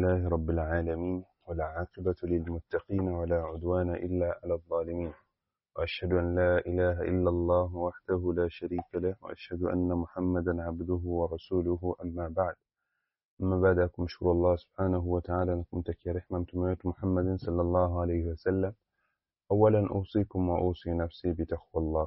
لله رب العالمين ولا عاقبة للمتقين ولا عدوان إلا على الظالمين وأشهد أن لا إله إلا الله وحده لا شريك له وأشهد أن محمدا عبده ورسوله أما بعد أما بعد أكمشكر الله سبحانه وتعالى نكم تكي رحمة متميت محمد صلى الله عليه وسلم أولا أوصيكم وأوصي نفسي بتقوى الله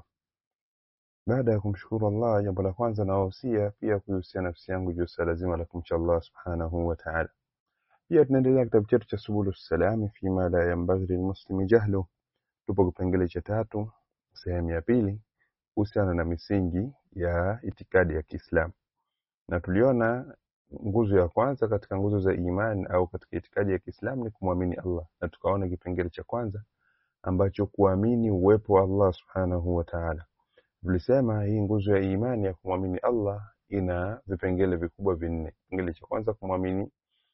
baada ya kumshukuru Allah, jambo la kwanza nawahusia pia kuihusia nafsi yangu juu ya lazima la kumcha Allah subhanahu wa ta'ala. Pia tunaendelea kitabu chetu cha Subulu Salami fima la yanbaghi lilmuslimi jahlu. Tupo kipengele cha tatu sehemu ya pili kuhusiana na misingi ya itikadi ya Kiislamu, na tuliona nguzo ya kwanza katika nguzo za imani au katika itikadi ya Kiislamu ni kumwamini Allah, na tukaona kipengele cha kwanza ambacho kuamini uwepo wa Allah subhanahu wa ta'ala. Tulisema hii nguzo ya imani ya kumwamini Allah ina vipengele vikubwa vinne. Kipengele cha kwanza kumwamini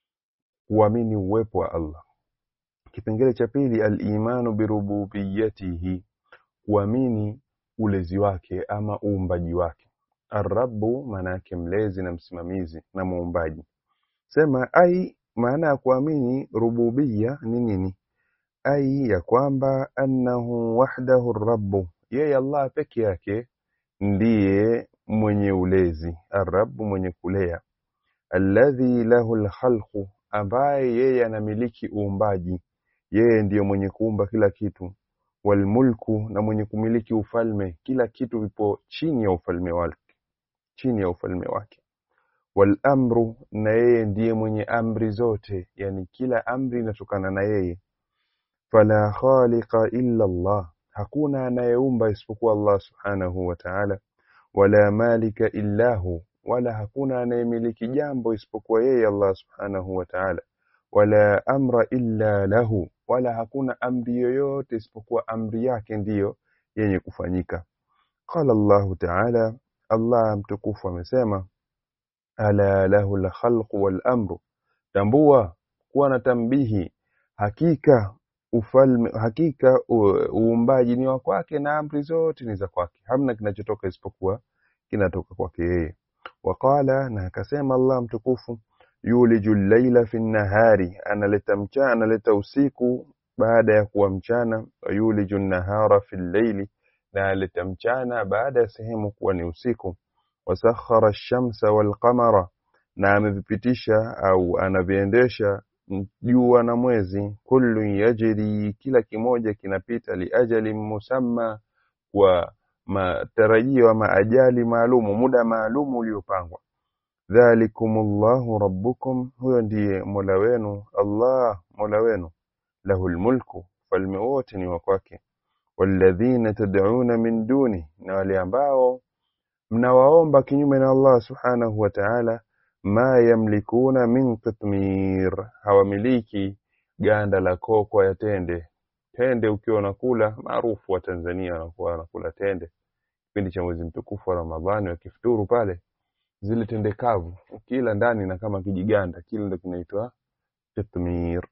kuamini uwepo wa Allah. Kipengele cha pili al-imanu birububiyatihi, kuamini ulezi wake ama uumbaji wake. Ar-rabbu maana yake mlezi na msimamizi na muumbaji. Sema ai, maana ya kuamini rububia ni nini? Ai ya kwamba annahu wahdahu rabbu, yeye Allah peke yake ndiye mwenye ulezi, arrabu mwenye kulea, alladhi lahu alkhalqu, ambaye yeye anamiliki uumbaji, yeye ndiyo mwenye kuumba kila kitu, walmulku, na mwenye kumiliki ufalme, kila kitu vipo chini ya ufalme wake, chini ya ufalme wake, walamru, na yeye ndiye mwenye amri zote, yani kila amri inatokana na yeye, fala khaliqa illa Allah hakuna anayeumba isipokuwa Allah subhanahu wa ta'ala, wala malika illahu, wala hakuna anayemiliki jambo isipokuwa yeye Allah subhanahu wa ta'ala, wala amra illa lahu, wala hakuna amri yoyote isipokuwa amri yake ndiyo yenye kufanyika. Qala Allahu ta'ala, Allah mtukufu amesema, ala lahu alkhalqu wal amru, tambua kuwa na tambihi, hakika ufalme hakika uumbaji ni wa kwake na amri zote ni za kwake, hamna kinachotoka isipokuwa kinatoka kwake yeye. Waqala, na akasema Allah mtukufu, yuliju llaila fi nnahari, analeta mchana, analeta usiku baada ya kuwa mchana. Wa yuliju nnahara fi llaili, na analeta mchana baada ya sehemu kuwa ni usiku. Wasakhara ash-shamsa wal qamara, na amevipitisha au anaviendesha jua na mwezi, kullu yajri, kila kimoja kinapita, liajali musamma, kwa matarajio ama ajali maalumu, muda maalumu uliopangwa. Dhalikumullahu rabbukum, huyo ndiye mola wenu, Allah mola wenu. Lahul mulku, falme wote ni wa kwake. Walladhina tad'una min duni, na wale ambao mnawaomba kinyume na Allah subhanahu wa ta'ala ma yamlikuna min qitmir, hawamiliki ganda la kokwa ya tende. Tende ukiwa unakula, maarufu wa Tanzania wanakuwa wanakula tende kipindi cha mwezi mtukufu wa Ramadhani, wakifuturu pale, zile tende kavu ukila ndani na kama kijiganda kile ndo kinaitwa qitmir.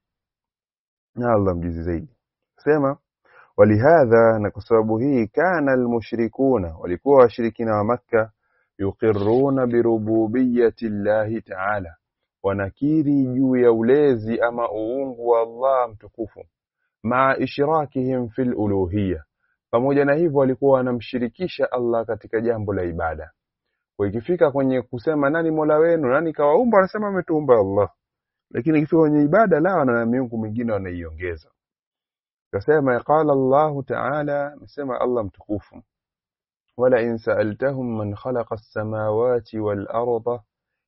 Na Allah mjuzi zaidi sema walihadha, na kwa sababu hii, kana almushrikuna, walikuwa washirikina wa Makka yuqirruna birububiyati llahi taala, wanakiri juu ya ulezi ama uungu wa Allah mtukufu, maa ishrakihim fil uluhiyya, pamoja na hivyo walikuwa wanamshirikisha Allah katika jambo la ibada. Kwa ikifika kwenye kusema nani mola wenu, nani kawaumba, wanasema ametuumba Allah, lakini ikifika kwenye ibada lao na miungu mingine wanaiongeza. Kasema qala Allahu taala, amesema Allah mtukufu ولئن سألتهم من خلق السماوات والأرض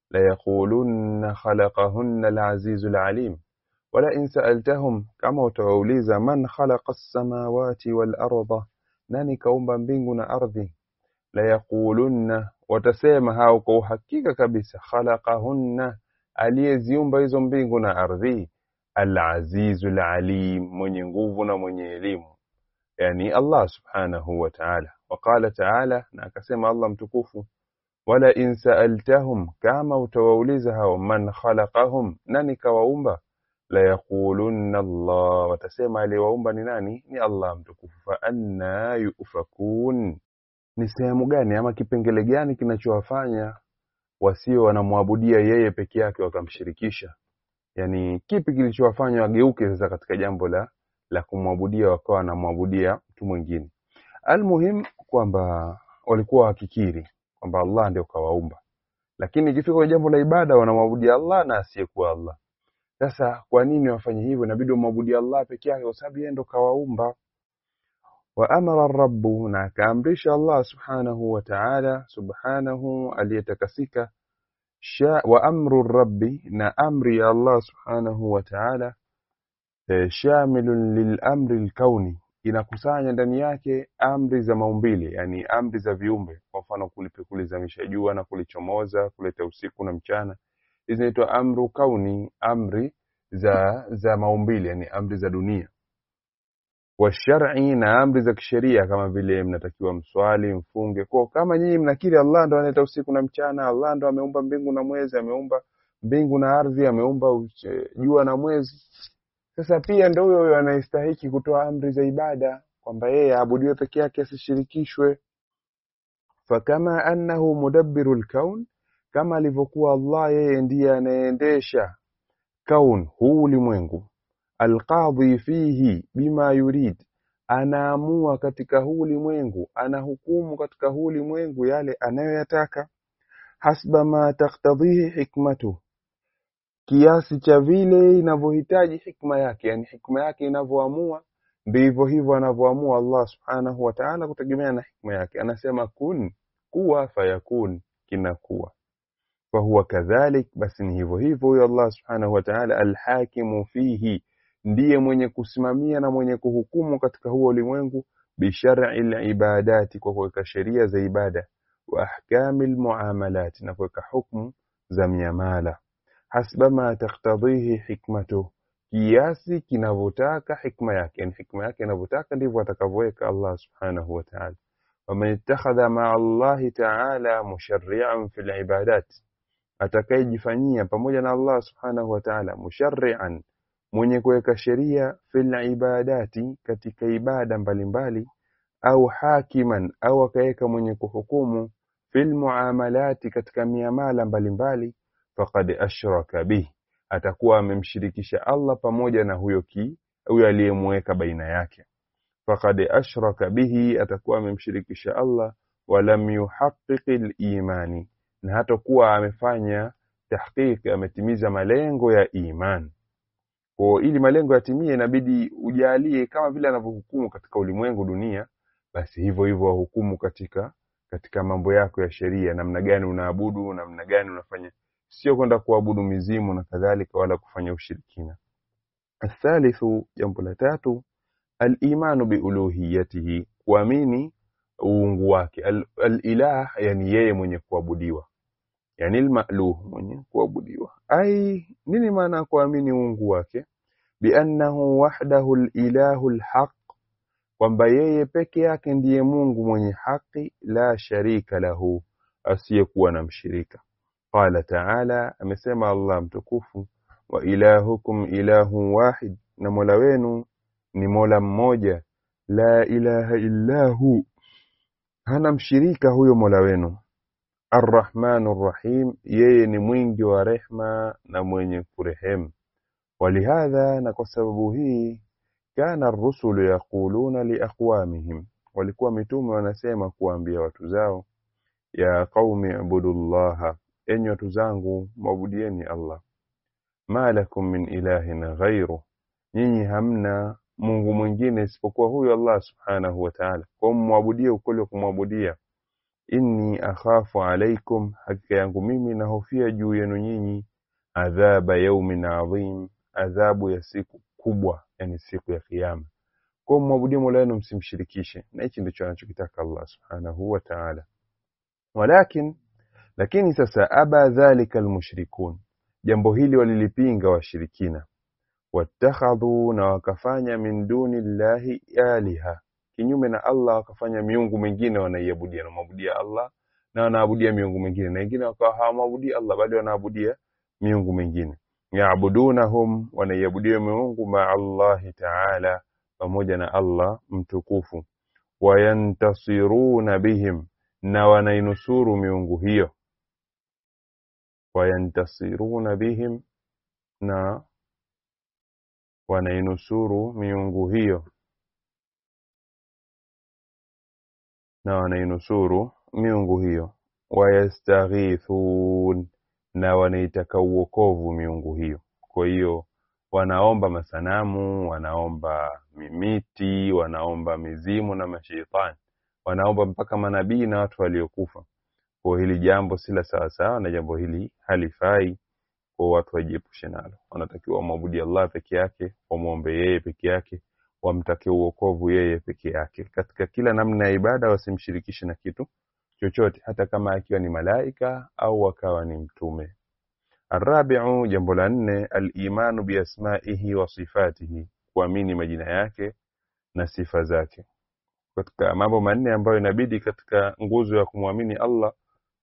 ليقولن خلقهن العزيز العليم ولئن سألتهم كما utawauliza man khalaqa السماوات والأرض nani kaumba mbingu na ardhi layaqulunna watasema hao kwa uhakika kabisa khalaqahunna aliyeziumba hizo mbingu na ardhi al-azizu al-alim mwenye nguvu na mwenye elimu yani Allah subhanahu wa ta'ala waqala ta'ala na akasema Allah mtukufu wala in sa'altahum kama utawauliza hao man khalaqahum nani kawaumba la yaqulunna Allah watasema aliyewaumba ni nani ni Allah mtukufu fa anna yufakun ni sehemu gani ama kipengele gani kinachowafanya wasio wanamwabudia yeye peke yake wakamshirikisha yani kipi kilichowafanya wageuke sasa katika jambo la la kumwabudia wakawa wanamwabudia mtu mwingine almuhim kwamba walikuwa wakikiri kwamba Allah ndio kawaumba lakini ikifika kwenye jambo la ibada wanamwabudia Allah na asiyekuwa Allah sasa kwa nini wafanye hivyo inabidi wamwabudia Allah peke yake kwa sababu yeye ndo kawaumba wa amara rabbu na akaamrisha Allah subhanahu wa ta'ala subhanahu aliyetakasika sha wa amru rabbi na amri ya Allah subhanahu wa ta'ala eh, shamilun lil amri alkauni inakusanya ndani yake amri za maumbile yani amri za viumbe kwa mfano kulipe kulizamisha jua na kulichomoza kuleta usiku na mchana hizi zinaitwa amru kauni amri za za maumbile yani amri za dunia wa shar'i na amri za kisheria kama vile mnatakiwa mswali mfunge kwa kama nyinyi mnakiri Allah ndo analeta usiku na mchana Allah ndo ameumba mbingu na mwezi ameumba mbingu na ardhi ameumba uche- jua na mwezi sasa pia ndo huyo huyo anayestahiki kutoa amri za ibada kwamba yeye aabudiwe peke yake asishirikishwe fakama annahu mudabbiru lkaun kama alivyokuwa Allah yeye ndiye anayeendesha kaun huu ulimwengu alqadhi fihi bima yurid anaamua katika huu ulimwengu anahukumu katika huu ulimwengu yale anayoyataka hasba ma taktadhihi hikmatu kiasi cha vile inavyohitaji hikma yake yani hikma yake inavyoamua ndivyo hivyo anavyoamua Allah subhanahu wa ta'ala kutegemea na hikma yake anasema kun kuwa fayakun kinakuwa fahuwa kadhalik basi ni hivyo hivyo huyo Allah subhanahu wa ta'ala alhakimu fihi ndiye mwenye kusimamia na mwenye kuhukumu katika huo ulimwengu bishar'i libadati kwa kuweka sheria za ibada wa ahkami almuamalat na kuweka hukumu za miamala hasba ma taktadhihi hikmatuh kiasi kinavyotaka hikma yake yani hikma yake inavyotaka ndivyo atakavyoweka Allah subhanahu wa ta'ala waman ittakhadha ma'a Allah ta'ala musharri'an fil ibadat atakayejifanyia pamoja na Allah subhanahu wa ta'ala musharri'an mwenye kuweka sheria fil ibadati katika ibada mbalimbali au hakiman au akaweka mwenye kuhukumu fil muamalati katika miamala mbalimbali faqad ashraka bih atakuwa amemshirikisha Allah pamoja na huyo ki huyo aliyemweka baina yake faqad ashraka bihi atakuwa amemshirikisha Allah walam yuhaqqiq imani na hatakuwa amefanya tahqiq ametimiza malengo ya iman kwa ili malengo yatimie inabidi ujalie kama vile anavyohukumu katika ulimwengu dunia basi hivyo hivyo wahukumu katika katika mambo yako ya sheria namna gani unaabudu namna gani unafanya sio kwenda kuabudu mizimu na kadhalika wala kufanya ushirikina athalithu jambo la tatu al-imanu biuluhiyatihi kuamini uungu wake Al- al-ilah yani yeye mwenye kuabudiwa yani al-ma'luh mwenye kuabudiwa ai nini maana ya kuamini uungu wake biannahu wahdahu al-ilahu al-haq kwamba yeye peke yake ndiye Mungu mwenye haki la sharika lahu asiyekuwa na mshirika qala ta'ala amesema Allah mtukufu wa ilahukum ilahu wahid na mola wenu ni mola mmoja la ilaha illa hu hana mshirika huyo mola wenu arrahmanu rrahim yeye ni mwingi wa rehma na mwenye kurehemu walihadha na kwa sababu hii kana ar-rusulu yaquluna liaqwamihim walikuwa mitume wanasema kuambia watu zao ya qaumi ibudullaha enyi watu zangu mwabudieni Allah ma lakum min ilahin ghairu nyinyi hamna Mungu mwingine isipokuwa huyo Allah subhanahu wa ta'ala kwa mwabudie ukweli wa kumwabudia inni akhafu alaikum hakika yangu mimi nahofia juu yenu nyinyi adhaba yaumin adhim adhabu ya siku kubwa yani siku ya kiyama kwa mwabudie Mola wenu msimshirikishe na hichi ndicho anachokitaka Allah subhanahu wa ta'ala walakin lakini sasa aba dhalika almushrikun jambo hili walilipinga washirikina wattakhadhu na wakafanya min duni llahi aliha kinyume na Allah wakafanya miungu mingine wanaiabudia wanamwabudia Allah na wanaabudia miungu mingine na wengine wakawa hawamwabudii Allah bali wanaabudia miungu mingine yaabudunahum wanaiabudia miungu maa Allahi taala pamoja na Allah mtukufu wayantasiruna bihim na wanainusuru miungu hiyo wayantasiruna bihim na wanainusuru miungu hiyo na wanainusuru miungu hiyo wayastaghithun na wanaitaka uokovu miungu hiyo kwa hiyo wanaomba masanamu wanaomba mimiti wanaomba mizimu na masheitani wanaomba mpaka manabii na watu waliokufa kwa hili jambo si la sawasawa na jambo hili halifai kwa watu wajiepushe nalo wanatakiwa wamwabudi allah peke yake wamwombe yeye peke yake wamtake uokovu yeye peke yake katika kila namna ya ibada wasimshirikishe na kitu chochote hata kama akiwa ni malaika au akawa ni mtume arabiu jambo la nne alimanu biasmaihi wa sifatihi kuamini majina yake na sifa zake katika mambo manne ambayo inabidi katika nguzo ya kumwamini allah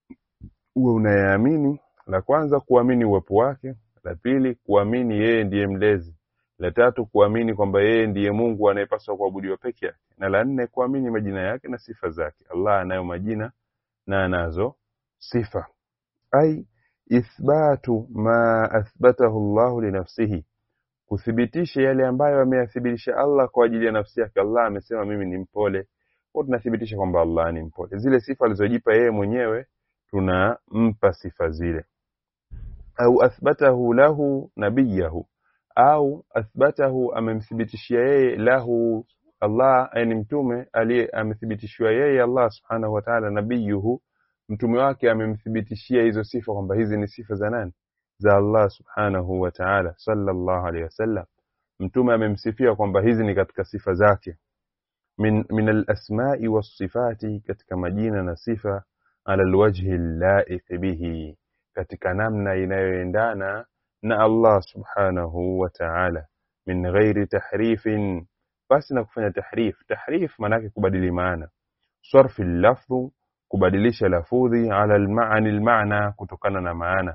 uwe unayaamini la kwanza kuamini uwepo wake la pili kuamini yeye ndiye mlezi la tatu kuamini kwamba yeye ndiye mungu anayepaswa kuabudiwa peke yake na la nne kuamini majina yake na sifa zake allah anayo majina na anazo sifa ai ithbatu ma athbatahu llahu linafsihi kuthibitisha yale ambayo ameyathibitisha allah kwa ajili ya nafsi yake allah amesema mimi ni mpole kwa tunathibitisha kwamba allah ni mpole zile sifa alizojipa yeye mwenyewe tunampa sifa zile au athbatahu lahu nabiyahu au athbatahu amemthibitishia yeye lahu Allah ni mtume aliye amethibitishiwa yeye Allah subhanahu wa ta'ala nabiyuhu mtume wake amemthibitishia hizo sifa kwamba hizi ni sifa za nani za Allah subhanahu wa ta'ala sallallahu alaihi wasallam mtume amemsifia kwamba hizi ni katika sifa zake min, min al-asma'i was-sifati katika majina na sifa ala alwajhi laiq bihi katika namna inayoendana na Allah subhanahu wa ta'ala min ghairi tahrifin basi na kufanya tahrif tahrif maanake kubadili maana sarfi lafdhu kubadilisha lafudhi ala almaani almaana kutokana na maana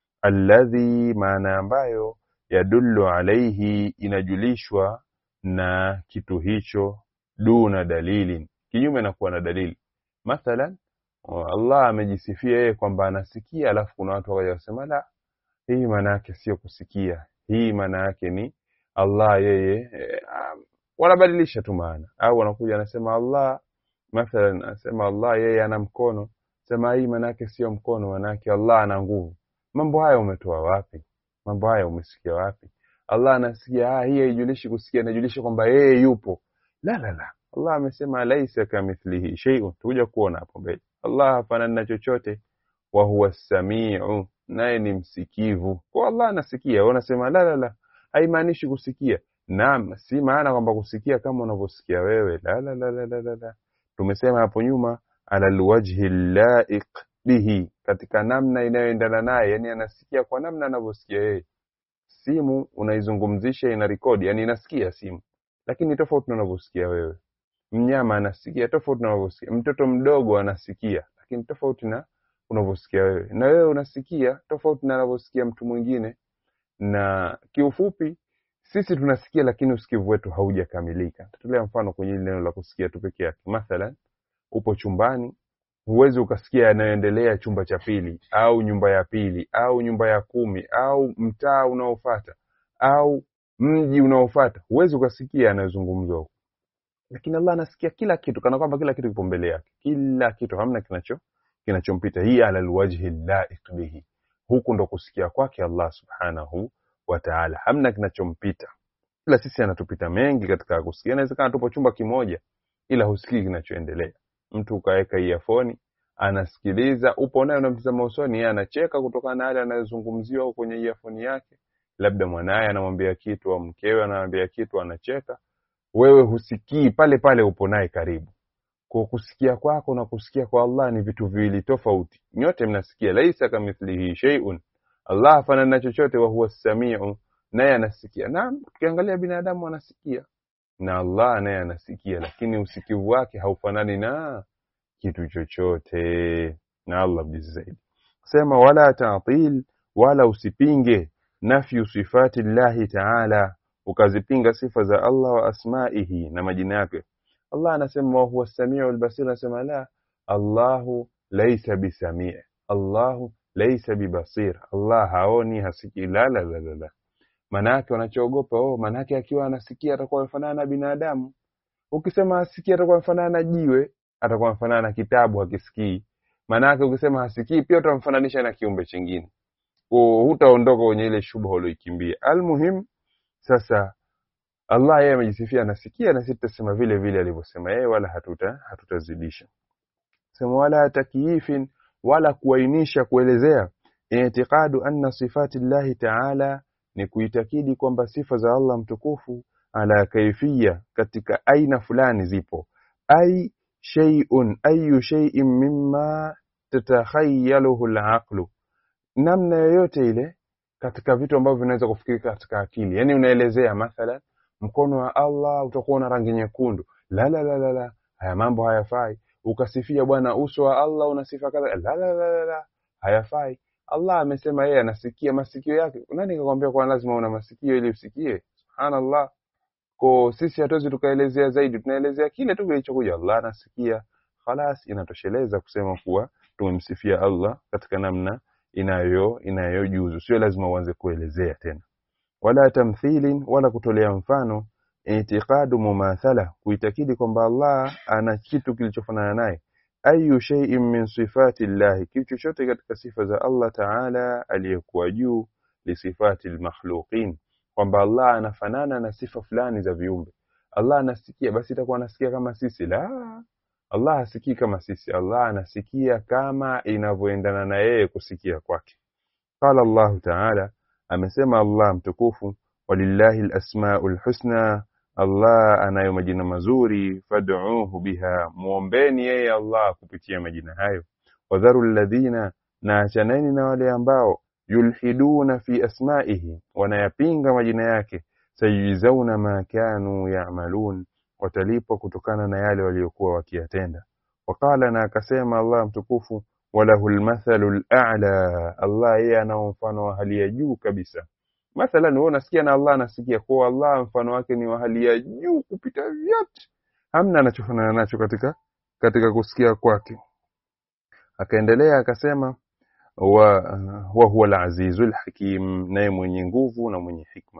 alladhi maana ambayo yadullu alaihi inajulishwa na kitu hicho duna dalili kinyume na kuwa na dalili mathalan Allah amejisifia yeye kwamba anasikia alafu kuna watu wakaja wasema la hii maana yake sio kusikia hii maana yake ni Allah yeye eh, um, wanabadilisha tu maana au wanakuja anasema Allah mathalan anasema Allah yeye ana mkono sema hii maana yake sio mkono maana yake Allah ana nguvu mambo haya umetoa wapi mambo haya umesikia wapi Allah anasikia ah hii haijulishi kusikia inajulisha kwamba yeye yupo la la la Allah amesema laisa kamithlihi shay'un tukuja kuona hapo mbele Allah hafanani na chochote wa huwa samiu naye ni msikivu kwa Allah anasikia wanasema la la la haimaanishi kusikia naam si maana kwamba kusikia kama unavyosikia wewe la la la la la, la, la. tumesema hapo nyuma ala alwajhi laiq bihi katika namna inayoendana naye yani anasikia kwa namna anavyosikia yeye simu unaizungumzisha ina rekodi yani inasikia simu lakini tofauti na unavyosikia wewe mnyama anasikia tofauti na unavyosikia mtoto mdogo anasikia lakini tofauti na unavyosikia wewe na wewe unasikia tofauti na anavyosikia mtu mwingine na kiufupi sisi tunasikia lakini usikivu wetu haujakamilika tatolea mfano kwenye hili neno la kusikia tu peke yake mathalan upo chumbani huwezi ukasikia yanayoendelea chumba cha pili au nyumba ya pili au nyumba ya kumi au mtaa unaofata au mji unaofata huwezi ukasikia yanayozungumzwa huko lakini Allah anasikia kila kitu kana kwamba kila kitu kipo mbele yake kila kitu hamna kinacho kinachompita hii ala alwajhi laiq bihi huku ndo kusikia kwake Allah subhanahu wa ta'ala hamna kinachompita ila sisi anatupita mengi katika kusikia inawezekana tupo chumba kimoja ila husikii kinachoendelea mtu ukaweka earphone anasikiliza upo naye unamtazama usoni yeye anacheka kutokana na yale anayozungumziwa kwenye earphone yake labda mwanaye anamwambia kitu au mkewe anamwambia kitu anacheka wewe husikii pale pale upo naye karibu kwa kusikia kwako na kusikia kwa Allah ni vitu viwili tofauti nyote mnasikia laisa kamithlihi shay'un Allah hafanani na chochote wa huwa samiu naye anasikia na tukiangalia binadamu anasikia na Allah naye anasikia lakini usikivu wake haufanani na kitu chochote na Allah mjuzi zaidi sema wala ta'til wala usipinge nafyu sifati llahi ta'ala ukazipinga sifa za Allah wa asmaihi na majina yake Allah anasema wa huwa samiu albasir anasema la Allahu laysa bisami' Allahu laysa bibasir Allah haoni hasiki la la la la, la. Maanake wanachoogopa oh, maanake akiwa anasikia atakuwa amefanana na binadamu. Ukisema hasikii atakuwa amefanana na jiwe, atakuwa amefanana na kitabu hakisikii. Maanake ukisema hasikii pia utamfananisha na kiumbe chingine, kwa hutaondoka kwenye ile shubha ulioikimbia. Almuhim, sasa Allah yeye amejisifia anasikia, na sisi tutasema vile vile alivyosema yeye, wala hatuta hatutazidisha sema wala takyifin, wala kuainisha kuelezea. Itiqadu anna sifati llahi taala, ni kuitakidi kwamba sifa za Allah mtukufu ala kaifia, katika aina fulani zipo. Ai shay'un ayu shay'in mimma tatakhayaluhu alaqlu, namna yoyote ile katika vitu ambavyo vinaweza kufikirika katika akili. Yani unaelezea mathalan, mkono wa Allah utakuwa na rangi nyekundu, la la la la la, haya mambo hayafai. Ukasifia bwana uso wa Allah una sifa kadha, la la la la la, hayafai. Allah amesema yeye anasikia masikio yake. Nani kakwambia kwa lazima una masikio ili usikie? Subhanallah. Kwa sisi hatuwezi tukaelezea zaidi, tunaelezea kile tu kilichokuja. Allah anasikia, khalas, inatosheleza kusema kuwa tumemsifia Allah katika namna inayo inayojuzu, sio lazima uanze kuelezea tena. Wala tamthilin, wala kutolea mfano. Itiqadu mumathala, kuitakidi kwamba Allah ana kitu kilichofanana naye. Ayu shay'in min sifati llahi, kitu chochote katika sifa za Allah Taala aliyekuwa juu, lisifati lmakhluqin, kwamba Allah anafanana na sifa fulani za viumbe. Allah anasikia, basi itakuwa anasikia kama sisi? La, Allah hasikii kama sisi. Allah anasikia kama inavyoendana na yeye kusikia kwake. Qala Allahu Taala, amesema Allah mtukufu, walillahi alasmaul husna, Allah anayo majina mazuri, fad'uuhu biha, muombeni yeye Allah kupitia majina hayo. Wadharu alladhina, na achaneni na wale ambao yulhiduna fi asmaihi, wanayapinga majina yake. Sayujzauna ma kanu ya'malun, watalipwa kutokana na yale waliokuwa wakiyatenda. Waqala, na akasema Allah mtukufu, walahu lmathalu lala, Allah yeye anao mfano wa hali ya juu kabisa. Mathalan, wewe unasikia na Allah anasikia, kwa Allah mfano wake ni wa hali ya juu kupita vyote, hamna anachofanana nacho katika katika kusikia kwake. Akaendelea akasema wa, wa huwa al-azizul hakim, naye mwenye nguvu na mwenye hikma.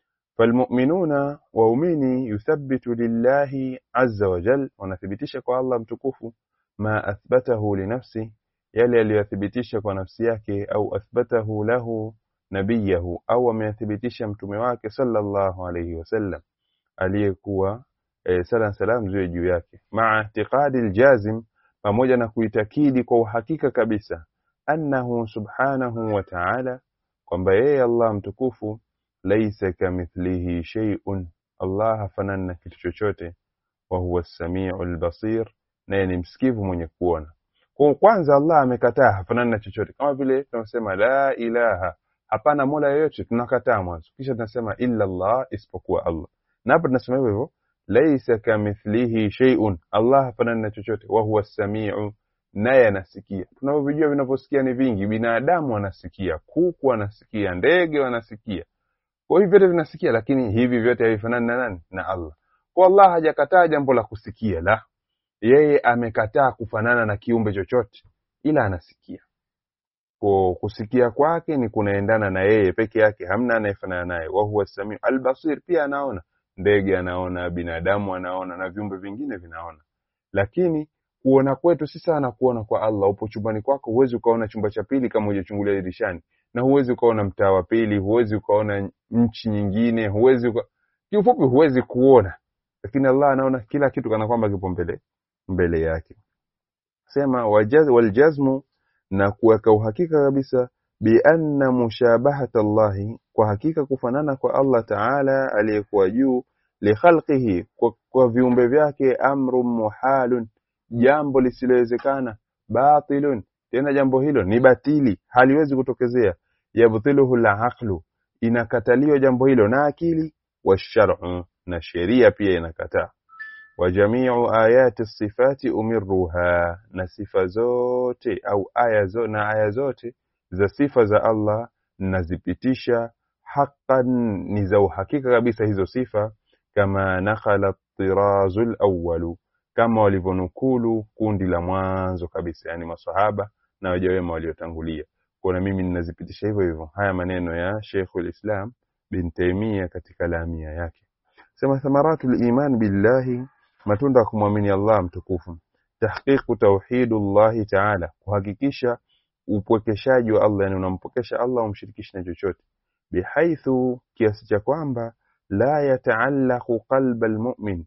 Falmuminuna, waumini yuthabbitu lillahi azza wa jal, wanathibitisha kwa Allah mtukufu ma athbatahu linafsi, yale aliyothibitisha kwa nafsi yake, au athbatahu lahu nabiyahu, au ameyathibitisha mtume wake sallallahu alayhi wasallam, aliyekuwa e, sala salam ziwe juu yake, maa i'tiqadi aljazim, pamoja na kuitakidi kwa uhakika kabisa, annahu subhanahu wa ta'ala, kwamba yeye Allah mtukufu laisa kamithlihi shay'un, Allah hafanani na kitu chochote, wa huwa as-sami'u al-basir, naye ni msikivu mwenye kuona. Kwa kwanza Allah amekataa hafanani na chochote, kama vile tunasema la ilaha, hapana mola yoyote, tunakataa mwanzo, kisha tunasema illa Allah, isipokuwa Allah. Na hapa tunasema hivyo hivyo, laisa kamithlihi shay'un, Allah hafanani na chochote, wa huwa as-sami'u, naye anasikia. Tunavyojua vinavyosikia ni vingi, binadamu anasikia, kuku anasikia, ndege wanasikia kwa hivi vyote vinasikia, lakini hivi vyote havifanani na nani? Na Allah. Kwa Allah hajakataa jambo la kusikia, la yeye amekataa kufanana na kiumbe chochote, ila anasikia. Kwa kusikia kwake ni kunaendana na yeye peke yake, hamna anayefanana naye. wa huwa samiu albasir, pia anaona, ndege anaona, binadamu anaona, na viumbe vingine vinaona, lakini kuona kwetu si sana kuona kwa Allah. Upo chumbani kwako, huwezi ukaona chumba cha pili kama hujachungulia dirishani na huwezi ukaona mtaa wa pili, huwezi ukaona nchi nyingine, huwezi uka... kiufupi, huwezi kuona, lakini Allah anaona kila kitu kana kwamba kipo mbele mbele yake. Sema wajaz, waljazmu, na kuweka uhakika kabisa, bi anna mushabahata Allahi, kwa hakika kufanana kwa Allah Taala aliyekuwa juu, li khalqihi, kwa, kwa viumbe vyake, amrun muhalun, jambo lisilowezekana, batilun tena jambo hilo ni batili, haliwezi kutokezea. Yabtiluhu al-aqlu, inakataliwa jambo hilo na akili, washar'u, na sheria pia inakataa. Wa jamiu ayati sifati umirruha, na sifa zote au aya zo, na aya zote za sifa za Allah nazipitisha haqqan, ni za uhakika kabisa hizo sifa, kama nakhala tirazul awwalu kama walivyonukulu kundi la mwanzo kabisa, yani masahaba na waja wema waliotangulia. Kwa na mimi ninazipitisha hivyo hivyo haya maneno ya Sheikhul Islam bin Taimia katika lamia yake sema thamaratul iman billahi matunda ya kumwamini Allah mtukufu tahqiqu tauhidullahi ta'ala kuhakikisha upwekeshaji wa Allah yani unampokesha Allah umshirikishi na chochote bihaithu kiasi cha kwamba la yataallaqu qalba almu'min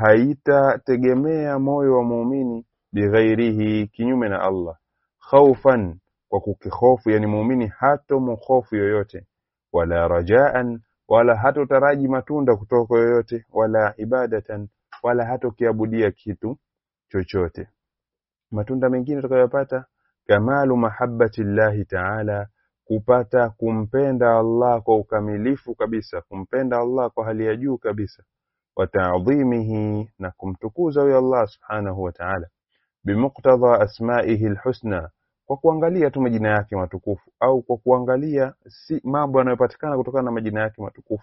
haitategemea moyo wa muumini bighairihi kinyume na Allah khaufan kwa kukihofu yani muumini hato mukhofu yoyote wala rajaan wala hatotaraji matunda kutoka kwa yoyote wala ibadatan wala hatokiabudia kitu chochote matunda mengine tutakayopata kamalu mahabbati llahi taala kupata kumpenda Allah kwa ukamilifu kabisa kumpenda Allah kwa hali ya juu kabisa wa ta'dhimihi na kumtukuza huyo Allah subhanahu wa ta'ala bimuqtadha asma'ihi alhusna kwa kuangalia tu majina yake matukufu au kwa kuangalia si mambo yanayopatikana kutokana na majina yake matukufu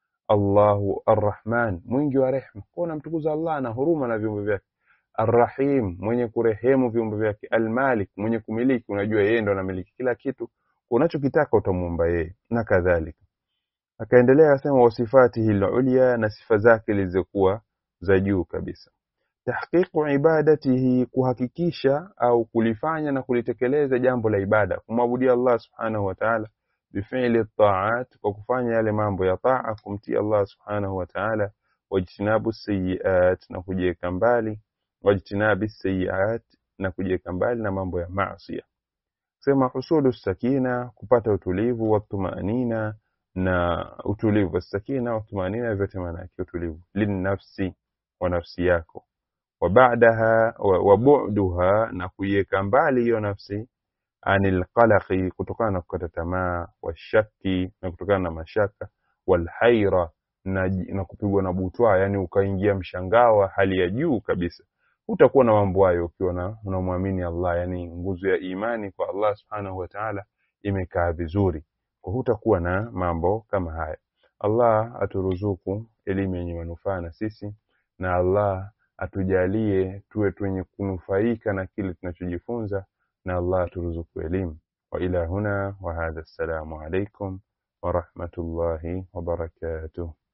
Allahu Arrahman mwingi wa rehema kwa unamtukuza Allah na huruma na viumbe vyake Arrahim mwenye kurehemu viumbe vyake Almalik mwenye kumiliki unajua yeye ndo anamiliki kila kitu unachokitaka utamuomba yeye na kadhalika akaendelea akasema wasifatihi al-ulya na sifa zake zilizokuwa za juu kabisa tahqiqu ibadatihi kuhakikisha au kulifanya na kulitekeleza jambo la ibada kumwabudia Allah subhanahu wa ta'ala bifili taat kwa kufanya yale mambo ya taa kumtii Allah subhanahu wa ta'ala wajtinabu sayiat na kujiweka mbali wajtinabi sayiat na kujiweka mbali na mambo ya maasi sema husulu sakina kupata utulivu wa tumanina na utulivu sakina wa tumanina vyote maana yake utulivu linnafsi wa nafsi yako wa baadaha wa bu'duha na kuiweka mbali hiyo nafsi anil qalaqi kutokana na kukata tamaa washaki na kutokana na mashaka walhaira na, na kupigwa na butwa yani ukaingia mshangao wa hali ya juu kabisa utakuwa na mambo hayo ukiwa na unamwamini Allah yani nguzo ya imani kwa Allah subhanahu wa ta'ala imekaa vizuri kwa hutakuwa na mambo kama haya Allah aturuzuku elimu yenye manufaa na sisi na Allah atujalie tuwe twenye kunufaika na kile tunachojifunza na Allah aturuzuku elimu wa ila huna wa hadha assalamu alaikum wa rahmatullahi wa barakatuh